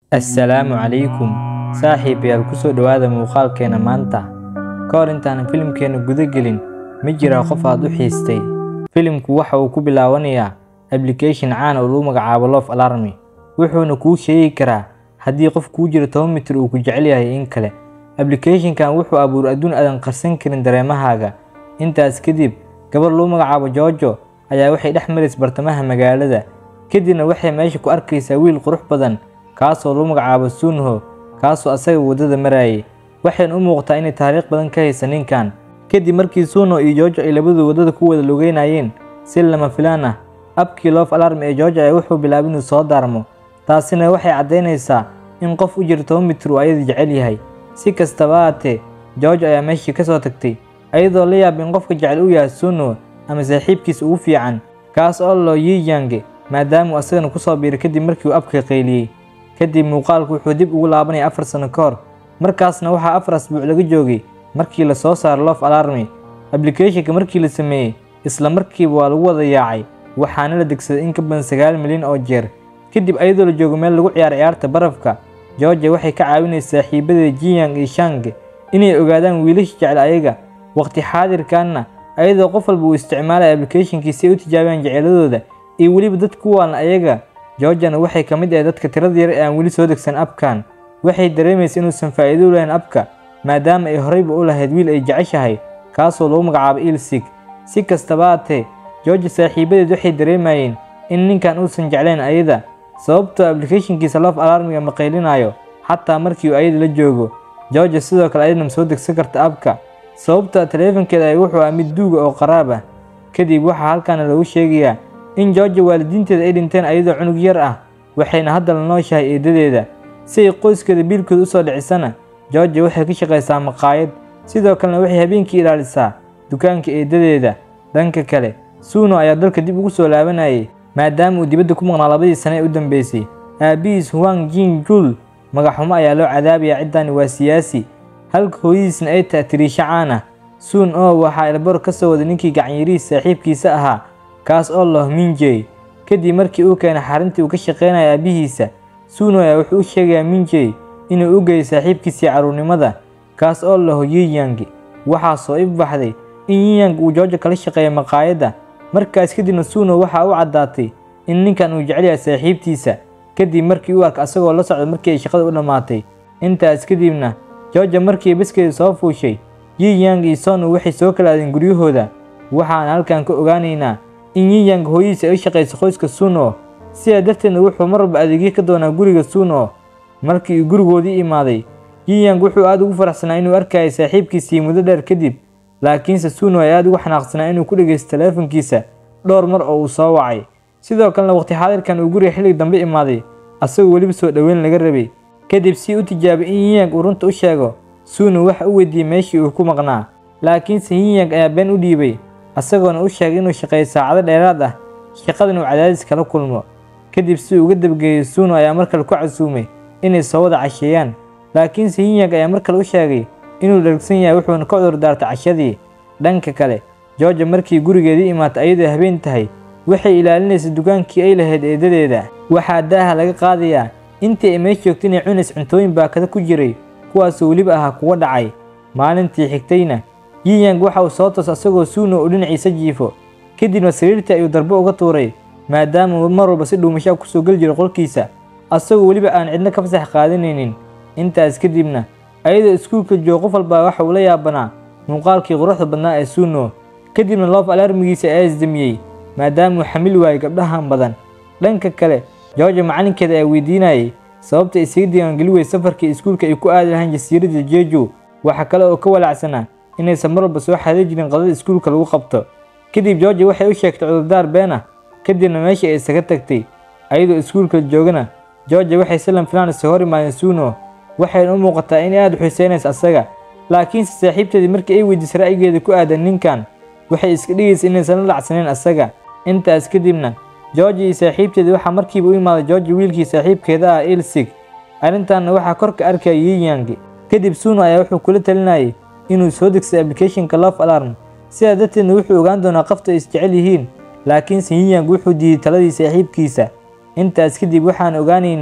assalaamu calaykum saaxiibayaal ku soo dhowaada muuqaalkeena maanta ka hor intaanan filimkeena guda gelin ma jiraa qof aad u xiistay filimku waxa uu ku bilaabanayaa ablication caan oo lagu magacaabo lof alarmi wuxuuna kuu sheegi karaa haddii qof kuu jiro toban mitir uu ku jecel yahay in kale ablicathonkan wuxuu abuur adduun aadan qarsan karin dareemahaaga intaas kadib gabar lagu magacaabo joojo ayaa waxay dhex marays bartamaha magaalada kadibna waxay meesha ku arkaysaa wiil qurux badan kaasoo lagu magacaabo suunho kaasoo asaga waddada marayay waxayna u muuqataa inay taariikh badan ka haysa ninkan kadib markii suunho iyo joojo ay labadu waddada ku wada lugeynayeen si lama filaan ah abkii loof alarm ee joojo ayaa wuxuu bilaabay inuu soo daarmo taasina waxay caddaynaysaa in qof u jira toban mitir uu ayada jecel yahay si kastaba haatee joojo ayaa meeshii ka soo tagtay ayadoo la yaaba in qofka jecel uu yahay suunho ama saaxiibkiisa ugu fiican kaas oo loo yiyange maadaama uu asagana ku soo biiray kadib markii uu abka qayliyey kadib muuqaalku wuxuu dib ugu laabanaya afar sano ka hor markaasna waxaa afar asbuuc laga joogay markii la soo saaray lof alarmi ablicathonka markii la sameeyey isla markiiba waa lagu wada yaacay waxaana la degsaday in ka badan sagaal milyan oo jeer kadib ayadoo la joogo meel lagu ciyaaro ciyaarta barafka georgia waxay ka caawinaysaa saaxiibadeeda jiyang iyo shang inay ogaadaan wiilasha jecel ayaga waqti xaadirkanna ayadoo qof walba uu isticmaalaya ablicathonki si ay u tijaabiyaan jeceladooda iyo weliba dad ku waalan ayaga georgiana waxay ka mid ahay dadka tirada yar ee aan weli soo degsan abkan waxay dareemaysa inuusan faa'iido u lahayn abka maadaama ay horeyba u lahayd wiil ay jeceshahay kaasoo lagu magacaabo ilsig si kastaba haatee georgia saaxiibadeed waxay dareemayeen in ninkan uusan jeclayn ayada sababtoo ablicathonkiisa lof alarmiga ma qaylinaayo xataa markii uu ayada la joogo georgia sidoo kale ayadana ma soo degsan karta abka sababta taleefankeeda ay wuxuu ah mid duuga oo qaraab ah kadib waxaa halkaana lagu sheegayaa in georgia waalidiinteeda ay dhinteen ayadoo cunug yar ah waxayna hadda la nooshahay eedadeeda si ay qoyskeeda biilkooda usoo dhicisana georgia waxay ka shaqaysaa maqaayad sidoo kalena waxay habeenkii ilaalisaa dukaanka eedadeeda dhanka kale suuno ayaa dalka dib ugu soo laabanayay maadaama uu dibadda ku maqnaa labadii sane ee u dambeysay aabihiis huang jin jul magaxumo ayaa loo cadaabayaa ciddani waa siyaasi halka hooyadiisna ay tahay tiriisho caan ah suun oo waxaa elbor ka soo waday ninkii gacanyarihiis saaxiibkiisa ahaa kaas oo loh minjey kadib markii uu keenay xarintii uu ka shaqaynaya aabihiisa suuno ayaa wuxuu u sheegayaa minjey inuu u geeyay saaxiibkiisii carruurnimada kaas oo laho yiyangi waxaa soo ifbaxday in yiyang uu joojo kala shaqeeya maqaayadda markaas kadibna suuno waxaa u caddaatay in ninkan uu jecel yahay saaxiibtiisa kadib markii uu arka asagoo la socda markii ay shaqada u dhammaatay intaas kadibna jooja markii baskeeda soo fuushay yiyang iyo sonu waxay soo kala aadeen guryahooda waxaan halkan ka ogaanaynaa in yiyang hooyadiisa ay u shaqayso qoyska suuno sidaa darteedna wuxuu mar walba adeegyo ka doonaa guriga suuno markii uu gurigoodii imaaday yiyang wuxuu aad ugu faraxsanaa inuu arkayay saaxiibkiisii muddo dheer kadib laakiinse suuno ay aad ugu xanaaqsanaa inuu ku dhegaysto taleefankiisa dhowr mar oo uu soo wacay sidoo kalena waqti xaadirkan uu guriga xillig dambe imaaday asagoo weliba soo dhoweyn laga rabay kadib si u tijaabay in yiyang uu runta u sheego suuno waxa u weydiiyey meeshii uu ku maqnaa laakiinse yiyang ayaa been u dhiibay asagoona u sheegay inuu shaqeeyo saacado dheeraad ah shaqadan uu cadaadis kala kulmo kadib si uu uga dabgeeyey suuno ayaa mar kale ku casuumay inay soo wada casheeyaan laakiinse yiyang ayaa mar kale u sheegay inuu dhargsan yahay wuxuuna ka cudur daartay cashadii dhanka kale georgia markii gurigeedii imaatay ayadoo habeen tahay waxay ilaalinaysay dukaankii ay lahayd eedadeeda waxaa daaha laga qaadayaa intii ay meesh joogtay inay cunays cuntooyin baakada ku jiray kuwaasoo weliba ahaa kuwa dhacay maalintii xigtayna yiyang waxa uu soo toos asagoo suuno uu dhinaciisa jiifo kadibna sariirtii ayuu darbo uga tuuray maadaama mar walba si dhuumashaa kusoo geli jiro qolkiisa asagoo weliba aan cidno ka fasax qaadanaynin intaas kadibna ayadoo iskuulka joogo qof walbaa waxa uu la yaabanaa muuqaalkii quruxda badnaa ee suuno kadibna loof alarmigiisa ayaa isdamiyey maadaama uu xamil waayey gabdhahan badan dhanka kale georgia macalinkeeda ayaa weydiinayay sababta isaga diiwaangeli weyey safarkii iskuulka ay ku aadi lahayn jasiiradda jeju waxaa kale oo ka walaacsanaa inaysan mar walba soo xaday jirin qadada iskuulka lagu qabto kadib georgia waxay u sheegtay cudurdaar been ah kadibna meeshii ay isaga tagtay ayadoo iskuulka joogana georgia waxay si lanfilaan isa hor imaadeen suuno waxayna u muuqataa in aad u xiiseynaysa asaga laakiinse saaxiibteedii markii ay weydiisay ra'yigeeda ku aadan ninkan waxay iska dhigaysa inaysan la dhacsanayn asaga intaas kadibna georgia iyo saaxiibteedii waxaa markiiba u imaaday georgia wiilkii saaxiibkeeda ah ilsig arrintaanna waxaa kor ka arkaya yiyangi kadib suuno ayaa wuxuu kula talinayay inuu soo degsay ablicathonka lof alarm sidaa darteedna wuxuu ogaan doonaa qofta ay isjecel yihiin laakiinse yiyang wuxuu diiday taladii saaxiibkiisa intaas kadib waxaan ogaanaynaa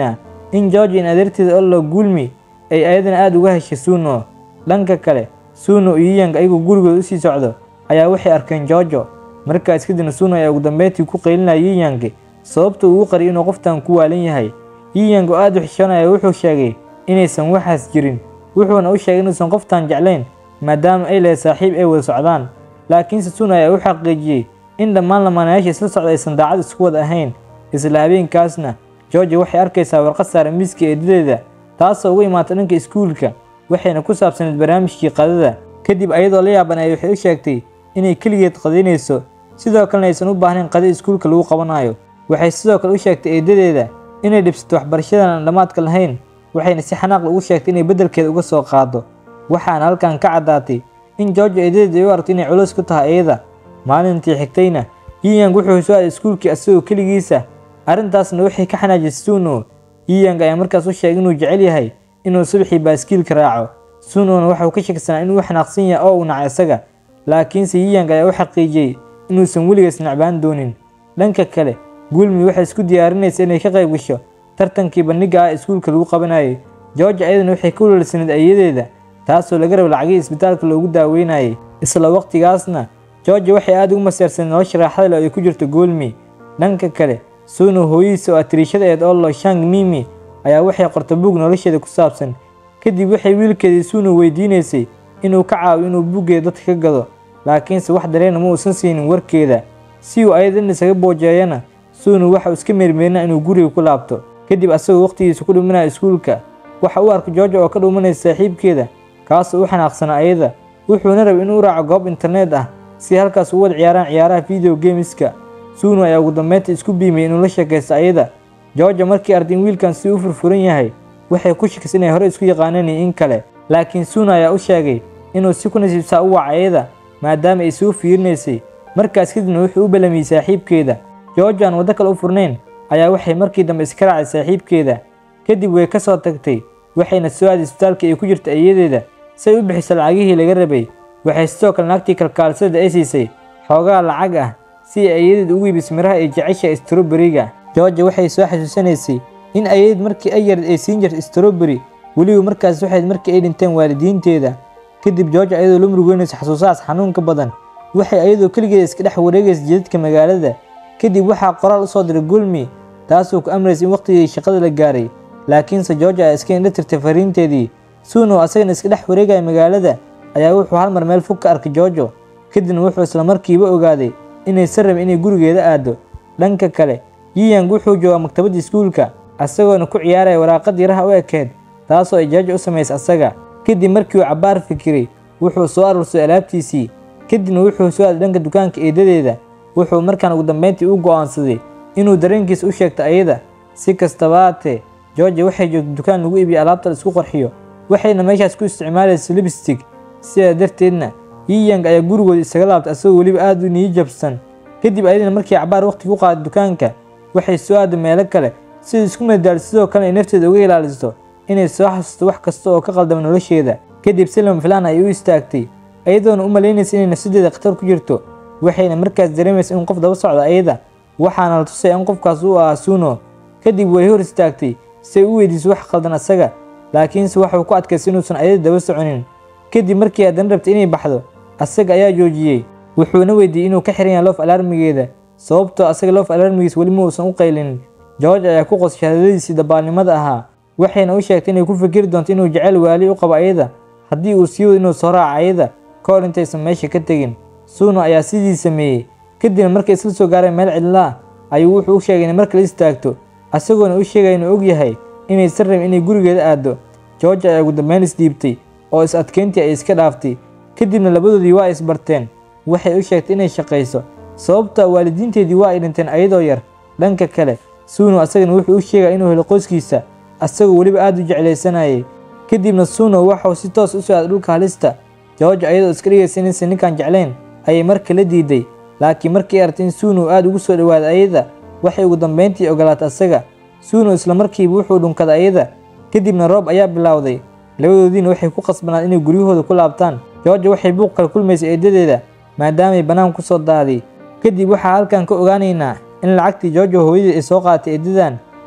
in george in adeerteeda ollo guulmi ay ayadana aada uga heshay suuno dhanka kale suuno iyo yiyang ayagoo gurigooda usii socdo ayaa waxay arkeen georgo markaas kadibna suuno ayaa ugu dambeyntii ku qaylinaya yiyang sababta uu u qariyay inuu qoftan ku waalan yahay yiyang oo aada u xishoonaya wuxuu sheegay inaysan waxaas jirin wuxuuna u sheegay inuusan qoftan jeclayn maadaama ay lehay saaxiib ay wada socdaan laakiinse suuno ayaa u xaqiijiyey in dhammaan lamaanayaasha isla socda aysan daacad isku wada ahayn isla habeenkaasna georgia waxay arkaysaa warqad saaran miiska eedadeeda taasoo uga imaata dhanka iskuulka waxayna ku saabsaneed barnaamijkii qadada kadib ayadoo la yaaban ay waxay u sheegtay inay keligeed qadaynayso sidoo kalena aysan u baahnayn qada iskuulka lagu qabanayo waxay sidoo kale u sheegtay eedadeeda inay dhibsato waxbarashadan aan dhammaadka lahayn waxayna si xanaaqla ugu sheegtay inay beddelkeeda uga soo qaado waxaana halkan ka caddaatay in georgia eedadeeda ay u aragto inay culays ku tahay iyada maalintii xigtayna yiyang wuxuu soo aaday iskuulkii asagoo keligiisa arrintaasna waxay ka xanaajisay suuno yiyang ayaa markaas u sheegay inuu jecel yahay inuu subaxii baaskiilka raaco suunona waxauu ka shaksanaa inuu xanaaqsan yahay oo uu nacay isaga laakiinse yiyang ayaa u xaqiijiyey inuusan weligaas nacbaan doonin dhanka kale guulmi waxay isku diyaarinaysa inay ka qayb gasho tartankii bandhigga ah iskuulka lagu qabanayay georgia ayadana waxay ka welwelsaneed ayadeeda taasoo laga raba lacagihii isbitaalka loogu daaweynayay isla waqtigaasna georgia waxay aada ugu maseersaned nolosha raaxada leh oo ay ku jirto guulmi dhanka kale suuno hooyadiisa oo atiriishada eed ollo shang mimi ayaa waxay qorta buug nolosheeda ku saabsan kadib waxay wiilkeedii suuno weydiinaysay inuu ka caawiyo inuu buuggeeda dadka ka gado laakiinse wax dareena ma uusan siinin warkeeda si uu ayada in isaga boojeeyana suuno waxa uu iska meermeerinaa inuu guriga ku laabto kadib asagoo waqtigiisa ku dhuminaya iskuulka waxa uu arkay georgia oo ka dhuumanaysa saaxiibkeeda kaasoo u xanaaqsanaa ayada wuxuuna rabay inuu raaco goob internet ah si halkaas u wada ciyaaraan ciyaaraha video gameska suuno ayaa ugu dambeynta isku biimay inuu la sheekaysto ayada georgia markii arday in wiilkan si u furfuran yahay waxay ku shakisay inay hore isku yaqaaneen iyo in kale laakiin suuno ayaa u sheegay inuu si ku nasiibsaa u waca ayada maadaama ay soo fiirinaysay markaas kadibna wuxuu u ballamiyey saaxiibkeeda georgia aan waddo kale u furnayn ayaa waxay markii dambe iska raacay saaxiibkeeda kadib way ka soo tagtay waxayna soo aaday isbitaalka ay ku jirta ayadeeda si ay u bixiso lacagihii laga rabay waxay sidoo kale naagtii kalkaalsada ay siisay xoogaa lacag ah si ay ayadeed ugu iibiso miraha ay jeceshahay stroberiga georgia waxay soo xasuusanaysay in ayadeed markii ay yarid ay siin jirta stroberi weliba markaas waxayd markii ay dhinteen waalidiinteeda kadib georgia ayadoo la murugeynaysa xasuusahaas xanuunka badan waxay ayadoo keligeeda iska dhex wareegaysa jidadka magaalada kadib waxaa qoraal u soo diray gulmi taasoo ku amraysa in waqtigii shaqada la gaaray laakiinse georgia ayaa iska indha tirtay fariinteedii suuno asagana iska dhex wareegaya magaalada ayaa wuxuu hal mar meel fog ka arkay georgo kadibna wuxuu isla markiiba ogaaday inaysan rabin inay gurigeeda aado dhanka kale yiyang wuxuu joogaa maktabadda iskuulka asagoona ku ciyaaraya waraaqad yaraha u ekeed taasoo ay georgia u samaysay asaga kadib markii uu cabbaar fikiray wuxuu soo aruursaday alaabtiisii kadibna wuxuu soo aaday dhanka dukaanka eedadeeda wuxuu markaan ugu dambeyntii u go'aansaday inuu dareenkiisa u sheegto ayada si kastaba haatee georgia waxay joogtay dukaan lagu iibiyo alaabta la isku qarxiyo waxayna meeshaas ku isticmaalaysa libstig sidaa darteedna yiyang ayaa gurigooda isaga laabtay asagoo weliba aada u niyi jabsan kadib ayadana markii cabaar waqti ku qaaday dukaanka waxay soo aaday meelo kale sida isku madadaal sidoo kale ay nafteeda uga ilaaliso inay soo xasuusto wax kasta oo ka qaldama nolosheeda kadib si lama filaan ay u istaagtay ayadoona u malaynaysa inay nafsadeeda khatar ku jirto waxayna markaas dareemaysa in qof daba socda ayada waxaana la tusay in qofkaas uu ahaa suuno kadib way hor istaagtay si ay u weydiiso wax qaldan asaga laakiinse waxuu ku adkaystay inuusan ayada daba soconin kadib markii haddana rabtay inay baxdo asaga ayaa joojiyey wuxuuna weydiiyey inuu ka xiran yahay loof alarmigeeda sababtoo asaga loof alarmigiis weli ma uusan u qaylinin george ayaa ku qosay shahaadadiisii dabaalnimada ahaa waxayna u sheegtay inay ku fikiri doonto inuu jecel waali u qabo ayada haddii uu sii wado inuu soo raaco ayada ka hor intaysan meesha ka tegin suuno ayaa sidii sameeyey kadibna markay isla soo gaareen meel cidla ah ayuu wuxuu u sheegay inay markale istaagto asagoona u sheegaya inuu og yahay inaysan rabin inay gurigeeda aado george ayaa ugu dambeyn isdhiibtay oo is adkeyntii ay iska dhaaftay kadibna labadoodii waa isbarteen waxay u sheegtay inay shaqayso sababta waalidiinteedii waa ay dhinteen ayadoo yar dhanka kale suuno asagana wuxuu u sheegaya inuu helo qoyskiisa asagoo weliba aada u jeclaysanayay kadibna suuno waxau si toos u soo aaday dhulka halista george ayadoo iska dhigaysa inaysan ninkan jeclayn ayay marka la diiday laakiin markii aragtay in suuno aada ugu soo dhowaaday ayada waxay ugu dambeyntii ogolaatay asaga suuno isla markiiba wuxuu dhunkaday ayada kadibna roob ayaa bilowday labadoodiina waxay ku qasbanaan inay guryahooda ku laabtaan georgia waxay buuq kala kulmaysay eedadeeda maadaamay bannaan ku soo daaday kadib waxaa halkan ka ogaanaynaa in lacagtii georgia hooyadii ay soo qaadatay eedadan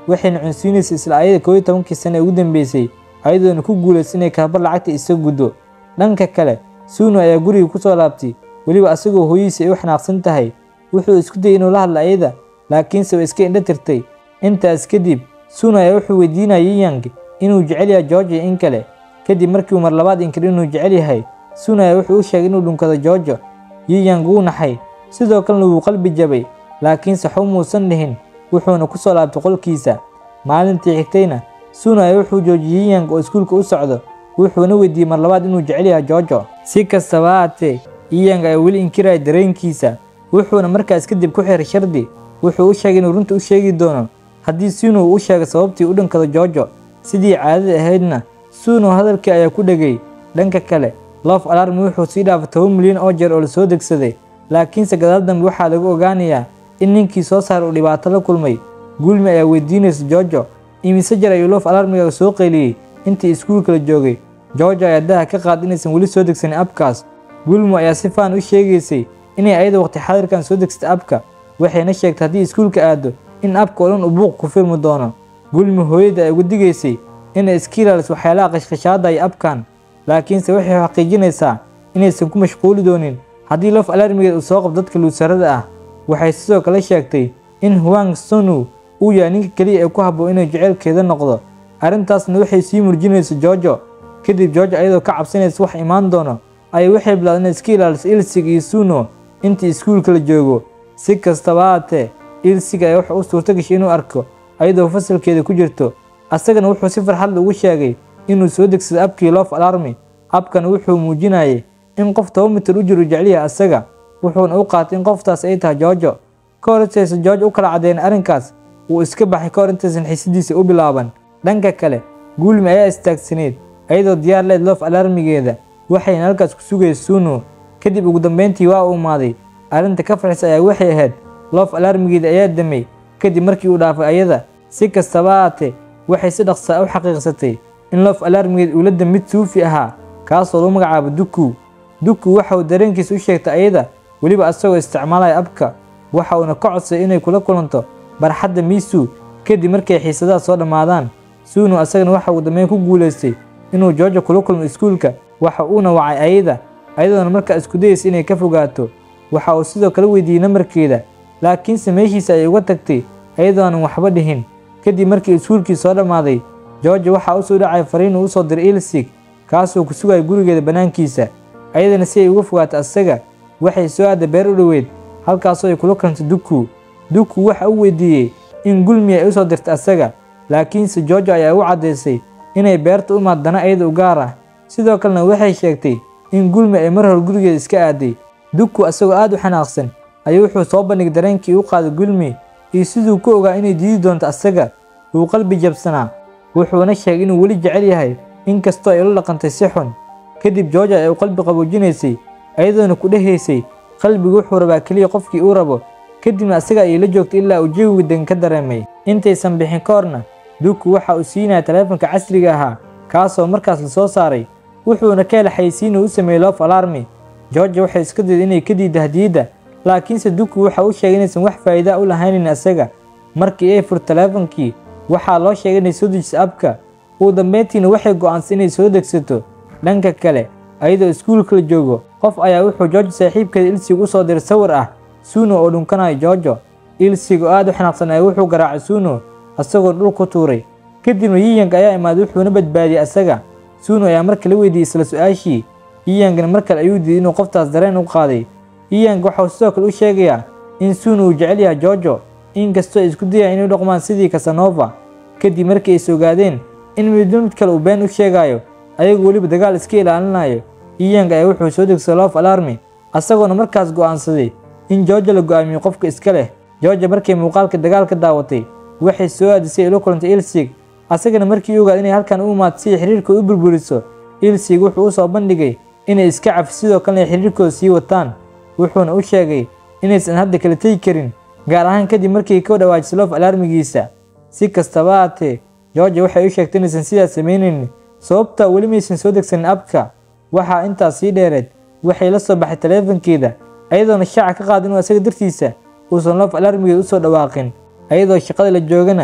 waxayna cunsiinaysay isla ayada koob iyo tobankii sane ee ugu dambeysay ayadoona ku guulaysa inay kaabar lacagta isa guddo dhanka kale suuno ayaa guriga ku soo laabtay weliba asagoo hooyadiisa ay u xanaaqsan tahay wuxuu isku dayay inuu la hadla ayada laakiinse way iska indho tirtay intaas kadib suuno ayaa wuxuu weydiinaya yiyang inuu jecel yahay georgia in kale kadib markii uu mar labaad inkir inuu jecel yahay suuno ayaa wuxuu u sheegay inuu dhunkado georgia yiyang wuu naxay sidoo kalena wuu qalbi jabay laakiinse xub muusan dhihin wuxuuna ku soo laabtay qolkiisa maalintii xigtayna suuno ayaa wuxuu joojiyey yiyang oo iskuulka u socdo wuxuuna weydiiyey mar labaad inuu jecel yahay georgia si kastaba haatee yiyang ayaa weli inkiraya dareenkiisa wuxuuna markaas kadib ku xiray shardi wuxuu u sheegay inuu runta u sheegi doono haddii suuno uu u sheegay sababtii u dhankado georgia sidii caadada ahaydna suuno hadalkii ayaa ku dhegay dhanka kale lof alarmi wuxuu sii dhaafay toban milyan oo jeer oo lasoo degsaday laakiinse gadaal dambe waxaa lagu ogaanayaa in ninkii soo saaray uu dhibaato la kulmay gulmi ayaa weydiinaysa georgia imise jeer ayuu lof alarmiga soo qayliyey intii iskuulka la joogay georgia ayaa daha ka qaad inaysan weli soo degsanin abkaas gulmo ayaa si faan u sheegaysay inay ayada waqti xadirkan soo degsatay abka waxayna sheegtay haddii iskuulka aado in abka oo dhan uu buuq ku filmi doono gulmi hooyada ay ugu digaysay inay iska ilaaliso waxyaalaha qashqashaada iyo abkan laakiinse waxay xaqiijinaysaa inaysan ku mashquuli doonin haddii lof alarmigeed uu soo qabto dadka luusarada ah waxay sidoo kale sheegtay in huang sonu uu yahay ninka keliya ee ku habboon inuu jeceylkeeda noqdo arrintaasna waxay sii murjinaysa georgia kadib georgia ayadoo ka cabsanaysa wax imaan doono ayay waxay bilaabday inay iska ilaaliso ilsig iyo suno intii iskuulka la joogo si kastaba haatee ilsiga ayaa wuxuu u suurto gashay inuu arko ayadoo fasalkeeda ku jirto asagana wuxuu si farxad ugu sheegay inuu soo degsado abkii lof alarmi abkana wuxuu muujinayay in qof toba mitir u jiro jecliyaha asaga wuxuuna u qaatay in qoftaas ay tahay georgia ka hor intaysan georgia u kala caddeyn arrinkaas wuu iska baxay ka hor intaysan xiisidiisa u bilaaban dhanka kale guulmi ayaa istaagsaneyd ayadoo diyaar leed lof alarmigeeda waxayna halkaas ku sugayay suno kadib ugu dambeyntii waa u imaaday arrinta ka farxis ayaa waxay ahayd lof alarmigeeda ayaa damay kadib markii uu dhaafay ayada si kastaba haatee waxay si dhaqsaa u xaqiiqsatay in lof alarmigeed uu la damid suufi ahaa kaasoo lagu magacaabo duku duku waxa uu dareenkiisa u sheegtay ayada weliba asagoo isticmaalaya abka waxa uuna ka codsaday inay kula kulanto barxadda miisu kadib markay xiisadaha soo dhammaadaan suuno asagana waxa uu dambeyn ku guulaystay inuu georgia kula kulmo iskuulka waxa uuna wacay ayada ayadoona markaa isku dayaysa inay ka fogaato waxa uu sidoo kale weydiiyey nambarkeeda laakiinse meeshiisa ayay uga tagtay ayadoonan waxba dhihin kadib markii iskuulkii soo dhammaaday georgia waxaa u soo dhacay fariin uu u soo diray ilsig kaasoo ku sugaya gurigeeda bannaankiisa ayadana si ay uga fogaato asaga waxay soo aaday beer u dhoweyd halkaasoo ay kula kulantay duku duku waxa uu weydiiyey in gulmi ay u soo dirtay asaga laakiinse georgia ayaa u caddaysay inay beerta u imaad dana ayada u gaar ah sidoo kalena waxay sheegtay in gulmi ay mar hore gurigeeda iska aaday duku asagoo aad u xanaaqsan ayuu wuxuu soo bandhigay dareenkii u qaaday gulmi iyo siduu ku ogaa inay diidi doonto asaga wuu qalbi jabsanaa wuxuuna sheegay inuu weli jecel yahay inkastoo ay ula dhaqantay si xun kadib georgia ay u qalbi qaboojinaysay ayadoona ku dhehaysay qalbigu wuxuu rabaa keliya qofkii uu rabo kadibna asaga ayay la joogtay ilaa uu jawiga degan ka dareemay intaysan bixin ka horna duku waxa uu siinaya taleefanka casriga ahaa kaasoo markaas la soo saaray wuxuuna ka hela xaysiinuu u sameeyey lof alarmi georgia waxay iska dayday inay ka diidda hadiyadda laakiinse duku waxa uu sheegay inaysan wax faa'iida u lahaynin asaga markii ay furto taleefankii waxaa loo sheegay inay soo dejiso abka ugu dambeyntiina waxay go'aansay inay soo degsato dhanka kale ayadoo iskuulka la joogo qof ayaa wuxuu georgia saaxiibkeeda ilsig u soo diray sawir ah suno oo dhunkanayo georgia ilsig oo aad u xanaaqsan ayaa wuxuu garaacay suno asagoo dhul ku tuuray kadibna yiyang ayaa imaaday wuxuuna badbaadiyey asaga suno ayaa markale weydiiyey isla su-aashii yiyangna mar kale ayuu diiday inuu qoftaas dareen u qaaday yiyang waxauu sidoo kale u sheegayaa in suno uu jecel yahay georgia inkastoo ay isku dayaan inay u dhaqmaan sidii kasanova kadib markii ay sogaadeen in midba mid kale uu been u sheegayo ayagu weliba dagaal iska ilaalinayo yiyang ayaa wuxuu soo degsaday lof alarmi asagoona markaas go'aansaday in georgia la go'aamiyo qofka iska leh georgia markay muuqaalka dagaalka daawatay waxay soo aadisay ay la kulantay ilsig asagana markii u ogaad inay halkan u imaato si ay xiriirkooda u burburiso ilsig wuxuu u soo bandhigay inay iska cafi sidoo kalena ay xiriirkooda sii wataan wuxuuna u sheegay inaysan hadda kala tegi karin gaar ahaan kadib markii ka dhawaajisay lof alarmigiisa si kastaba haatee georgia waxay u sheegtay inaysan sidaas samaynaynin sababtaa weli maysan soo degsanin abka waxaa intaas sii dheereed waxay la soo baxay taleefankeeda ayadoona shaaca ka qaada inuu asaga dartiisa uusan lof alarmigeeda usoo dhawaaqin ayadoo shaqada la joogana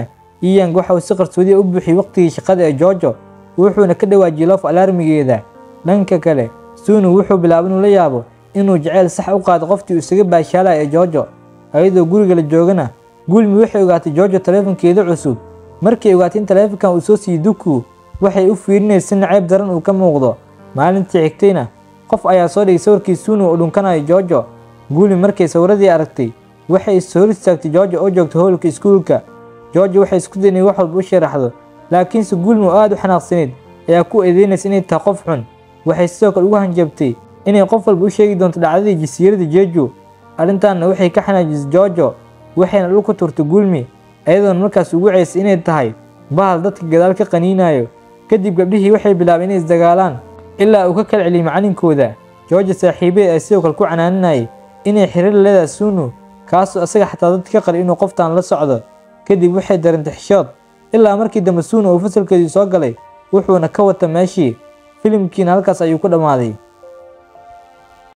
iyang waxa uu si qarsoodiya u buuxiyey waqtigii shaqada ee joojo wuxuuna ka dhawaajiyey loof alarmigeeda dhanka kale suunu wuxuu bilaabay inuu la yaabo inuu jaceyl sax u qaado qoftii uu isaga baashaalaya ee joojo ayadoo guriga la joogana gulmi waxay ogaatay joojo taleefankeeda cusub markay ogaatay in taleefankan uu soo siiyey duku waxay u fiirinaysa si nacayb daran uu ka muuqdo maalintii xigtayna qof ayaa soo dhigay sawirkii suunu oo dhunkanayo joojo gulmi markay sawiradii aragtay waxay is hor istaagtay joojo oo joogta howlka iskuulka joojo waxay isku daynay wax walba u sharaxdo laakiinse gulmi oo aada u xanaaqsaneyd ayaa ku eedeynaysa inay tahay qof xun waxay sidoo kale ugu hanjabtay inay qof walba u sheegi doonto dhacdadii jasiirada jeeju arrintaanna waxay ka xanaajisay joojo waxayna dhul ku turtay gulmi ayadoona markaas ugu ceysay inay tahay bahal dadka gadaal ka qaniinayo kadib gabdhihii waxay bilaabeen inay isdagaalaan ilaa uu ka kala celiyey macalinkooda joojo saaxiibeed ay sidoo kale ku canaaninayay inay xiriir leedahay suunu kaasoo asaga xataa dadka ka qari inuu qoftaan la socdo kadib waxay dareentay xishood ilaa markii dambe suunu uu fasalkeedii soo galay wuxuuna ka wata meeshii filimkiina halkaas ayuu ku dhammaaday